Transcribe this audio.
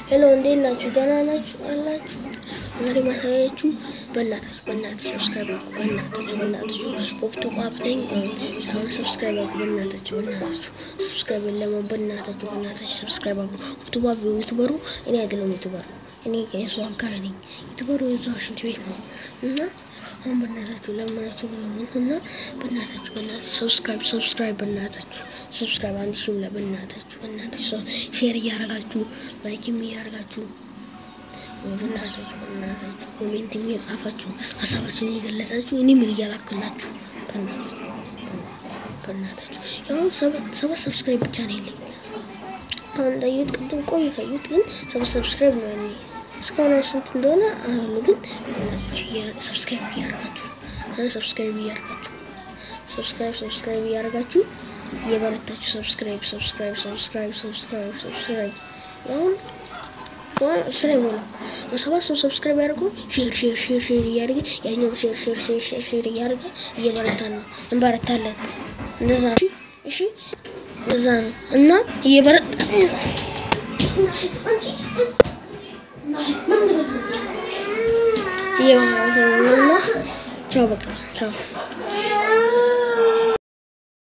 ሄሎ እንዴት ናችሁ? ደህና ናችሁ አላችሁ? ዛሬ ማሳያችሁ በእናታችሁ በእናታችሁ ሰብስክራይብ አድርጉ። በእናታችሁ በእናታችሁ ወቅቱ ቋብ ነኝ። አሁን ሰብስክራይብ አድርጉ። በእናታችሁ በእናታችሁ ሰብስክራይብ የለውም። በእናታችሁ በእናታችሁ ሰብስክራይብ አድርጉ። ወቅቱ ቋብ ዩቱበሩ እኔ አይደለም ዩቱበሩ እኔ የሱ አጋዥ ነኝ። ዩቱበሩ የዛው ሽንት ቤት ነው እና አሁን በእናታችሁ ለምናችሁ ብሎምን እና በእናታችሁ በእናታችሁ ሰብስክራይብ ሰብስክራይብ በእናታችሁ ሰብስክራይብ አንድ ሺህ ብላ በእናታችሁ በእናታችሁ ሼር እያደረጋችሁ ላይክም እያደረጋችሁ በእናታችሁ በእናታችሁ ኮሜንትም እየጻፋችሁ ሀሳባችሁን እየገለጻችሁ እኔ ምን እያላክላችሁ በእናታችሁ በእናታችሁ ያሁን ሰባት ሰብስክራይብ ብቻ ነው የለኝ። አሁን እንዳዩት ቅድም ቆይ ካዩት ግን ሰባት ሰብስክራይብ ነው ያኔ እስካሁን ስንት እንደሆነ አሉ ግን እናታችሁ ሰብስክራይብ እያደረጋችሁ ሰብስክራይብ እያደረጋችሁ ሰብስክራይብ ሰብስክራይብ እያደረጋችሁ እየበረታችሁ ሰብስክራይብ ሰብስክራይብ ሰብስክራይብ ሰብስክራይብ ሰብስክራይብ አሁን ስራ ይሞላል። ሰባት ሰው ሰብስክራይብ ያደርገው ሼር ሼር ሼር ሼር እያደረገ ያኛው ሼር ሼር ሼር ሼር ሼር እያደረገ እየበረታን ነው እንበረታለን። እንደዛ ነው። እሺ እንደዛ ነው እና እየበረታን ነው። እየበረታን ነው እና ቻው በቃ ቻው